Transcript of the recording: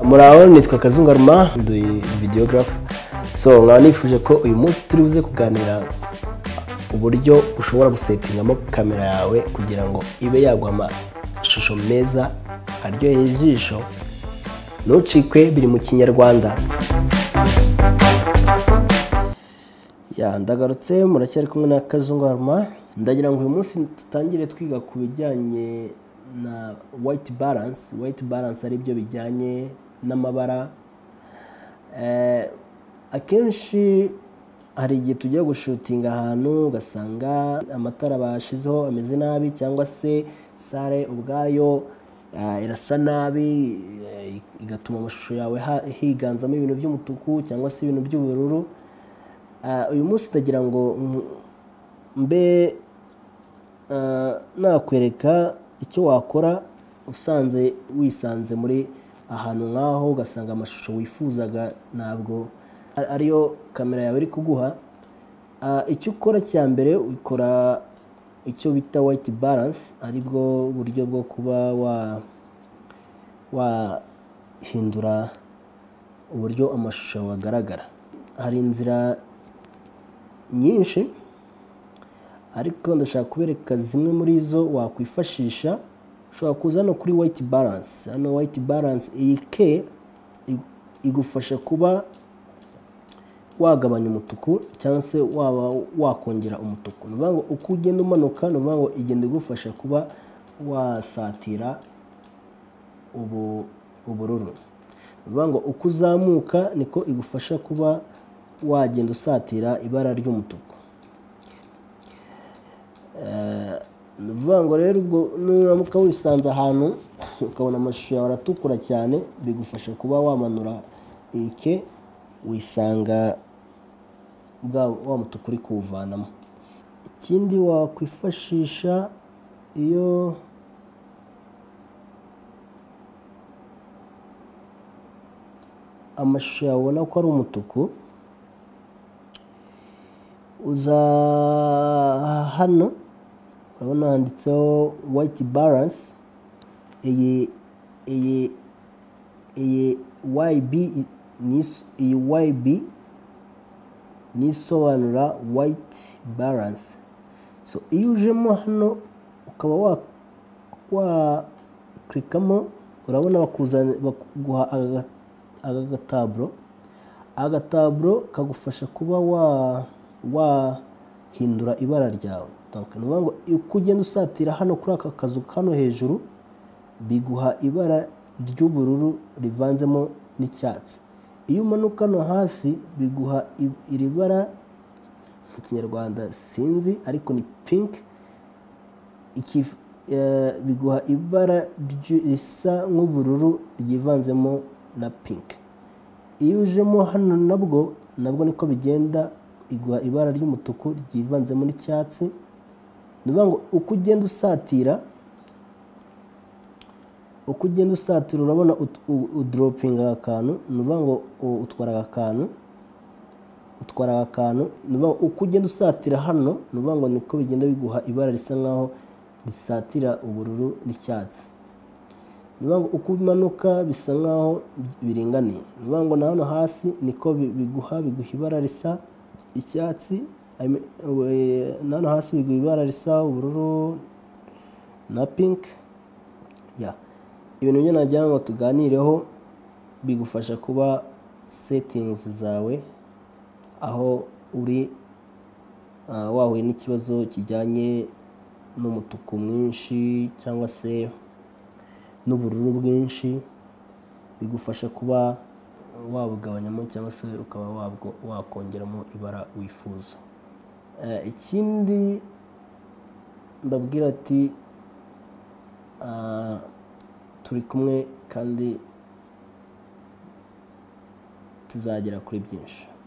muraho nitwa kazungaruma ndi videogarafu so nkaba nifuje ko uyu munsi turi buze kuganira uburyo ushobora gusetingamo kamera yawe kugira ngo ibe yagwa amashusho meza aryoheye ijisho ntucikwe biri mu kinyarwanda ya ndagarutse muracyari kumwe na kazungaruma ndagira ngo uyu munsi dutangire twiga ku bijyanye na white balance white balance ari byo bijyanye n'amabara akenshi hari igihe tujya gushutinga ahantu ugasanga amatara bashizeho ameze nabi cyangwa se sare ubwayo irasa nabi igatuma amashusho yawe higanzamo ibintu by'umutuku cyangwa se ibintu by'ubururu uyu munsi ndagira ngo mbe nakwereka icyo wakora usanze wisanze muri ahantu nk'aho ugasanga amashusho wifuzaga ntabwo ariyo kamera yawe iri kuguha icyo ukora cya mbere ukora icyo bita white balance aribwo buryo bwo kuba wahindura uburyo amashusho agaragara hari inzira nyinshi ariko ndashaka kubereka zimwe muri zo wakwifashisha ushobora kuza hano kuri white balance hano white balance iyi ke igufasha kuba wagabanya umutuku cyangwa se waba wakongera umutuku ni ukuvuga ngo uko ugenda umanuka ni ukuvuga ngo igenda igufasha kuba wasatira ubururu ni ukuvuga ngo uko uzamuka niko igufasha kuba wagenda usatira ibara ry'umutuku ni ukuvuga ngo rero ubwo nuramuka wisanze ahantu ukabona amashusho yawe aratukura cyane bigufasha kuba wamanura ike wisanga wa mutuku uri kuwuvanamo ikindi wakwifashisha iyo amashusho yawe ubona ko ari umutuku uza hano urabona handitseho white balance iyi iyi iyi yb iyi YB ni isobanura white balance so iyo ujemo hano ukaba waklikamo urabona baguha aka gataburo aka gataburo kagufasha kuba wahindura ibara ryawe ni ukuvuga ngo uko ugenda usatira hano kuri aka kazu kano hejuru biguha ibara ry'ubururu rivanzemo n'icyatsi iyo umanuka no hasi biguha iri bara mu kinyarwanda sinzi ariko ni pinki biguha ibara risa nk'ubururu ryivanzemo na pinki iyo ujemo hano nabwo nabwo niko bigenda iguha ibara ry'umutuku ryivanzemo n'icyatsi ni ukuvuga ngo uko ugenda usatira uko ugenda usatira urabona uduropinga aka kantu ni ukuvuga ngo utwara aka kantu utwara aka kantu ni ukuvuga ngo uko ugenda usatira hano ni ukuvuga ngo niko bigenda biguha ibara risa nkaho risatira ubururu n'icyatsi ni ukuvuga ngo uko umanuka bisa nkaho biringaniye ni ukuvuga ngo na hano hasi niko biguha biguha ibara risa icyatsi na hano hasi biguha ibara risa ubururu na pinki ya ibintu byo nagira ngo tuganireho bigufasha kuba setingizi zawe aho uri wahuye n'ikibazo kijyanye n'umutuku mwinshi cyangwa se n'ubururu bwinshi bigufasha kuba wabugabanyamo cyangwa se ukaba wakongeramo ibara wifuza ikindi ndabwira ati turi kumwe kandi tuzagera kuri byinshi